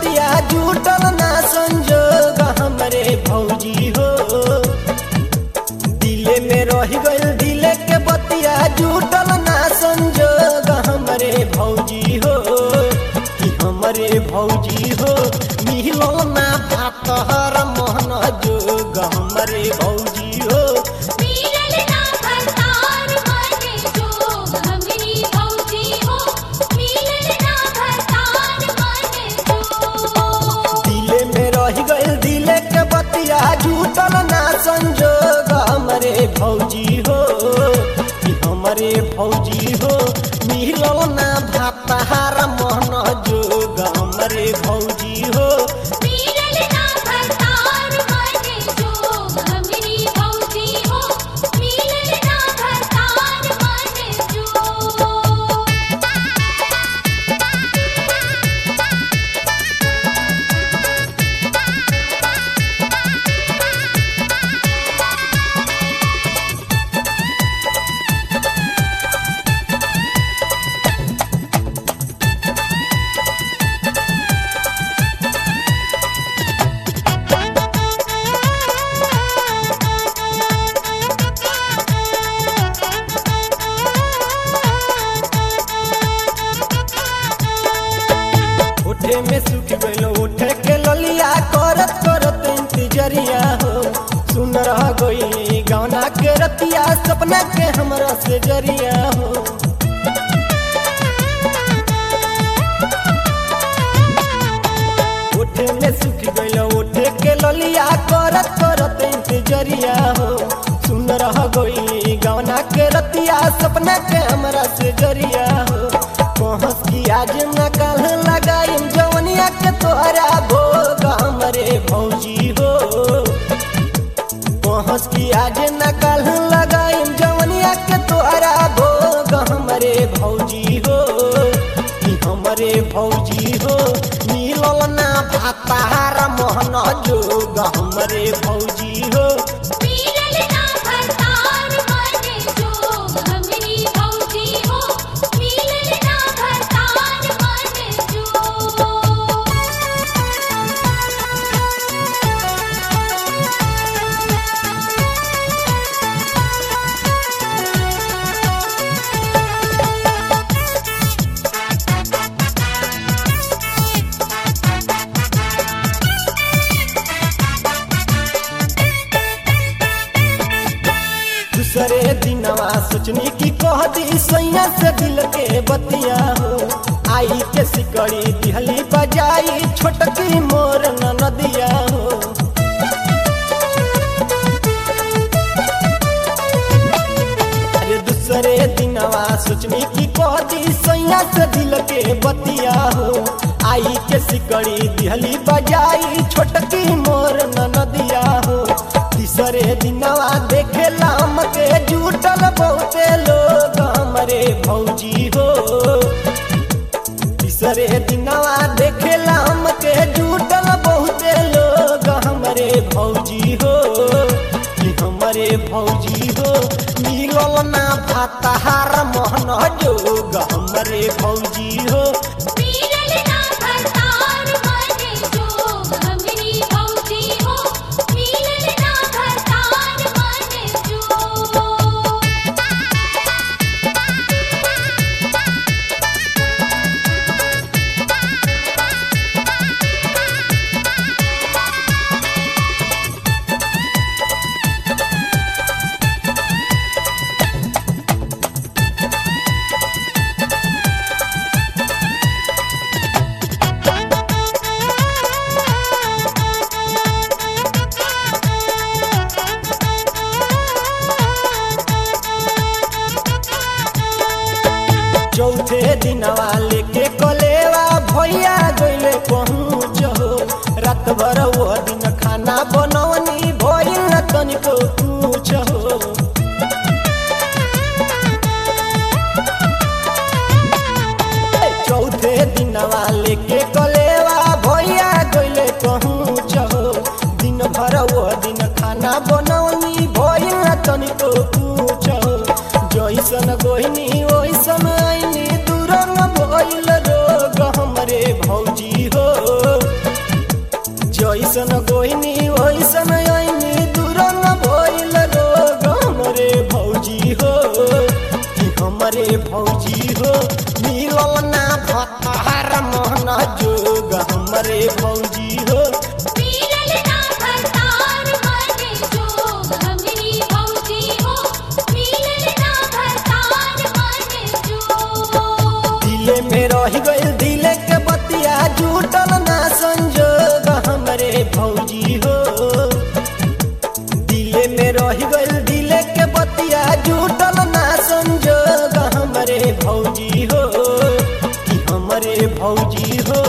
बतिया जुटल ना संजोग हमरे भौजी हो दिले में रह गइल दिले के बतिया जुटल ना संजोग हमरे भौजी हो कि हमरे भौजी हो मिलो ना भातहर मोहन जोग हमरे भौजी हो मिलल ना भरतार मने जोग हमरी भौजी हो मिलल ना भरतार मने जोग दिले में रह गइल दिले के बतिया जुटल ना संजोग हमरे भौजी हो कि हमरे भौजी हो मिलल ना भातहार मोहन जोग हमरे भौजी हो मिलल ना भरतार मने जोग हमरी भौजी हो मिलल ना भरतार मने जोग उठे में सुख गइल उठे के ललिया करत करत इंतजरिया हो सुन रह गई गौना के रतिया सपना के हमरा से जरिया हो उठे में सुख गइल उठे के ललिया करत करत इंतजरिया हो सुन रह गई गौना के रतिया सपना के हमरा से जरिया हो कहस की आज न कल लगाइम जवनिया के तोहरा भोग हमरे भौजी हो कहस की आज न कल लगाइम जवनिया के तोहरा भोग हमरे भौजी हो कि हमरे भौजी हो मिलल ना भातार मोहन जोग हमरे भौजी हो मिलल ना भरतार मने जोग हमरी भौजी हो मिलल ना भरतार मने जोग दूसरे दिनवा सोचनी की कह दी सैया से दिल के बतिया हो आई के सिकड़ी दिहली बजाई छोटकी मोर नदिया हो अरे दूसरे दिनवा सोचनी की कह दी सैया से दिल के बतिया हो आई के सिकड़ी दिहली बजाई छोटकी मोर नदिया हो तीसरे दिनवा देखे लाम के जुटल बहुते लोग हमरे भौजी हो तीसरे दिनवा देखे लाम के जुटल बहुते लोग हमरे भौजी हो कि हमरे भौजी हो मिलल ना भाताहार मोहन जोग हमरे भौजी हो मिलल ना भरतार मने जोग हमरी भौजी हो मिलल ना भरतार मने जोग चौथे दिनवा लेके कलेवा भैया गइले पहुँच हो रात भर वो दिन खाना बनवनी भइल न तनिको पूछ हो चौथे दिनवा लेके कलेवा भैया गइले पहुँच हो दिन भर वो दिन खाना बनवनी भइल न तनिको पूछ हो जैसन गोहिनी ओइसन आइनी दूर न भइल रोग हमरे भौजी हो हमरे भौजी हो मिलल ना भतार मोहन जोग हमरे भौजी हो मिलल ना भरतार मन जोग हमरी भौजी हो मिलल ना भरतार मन जोग दिले में रह गइल दिले के बतिया जुटल ना संजोग हमरे भौजी हो दिले में रह गइल दिले के बतिया जुटल ना संजोग हमरे भौजी हो कि हमरे भौजी हो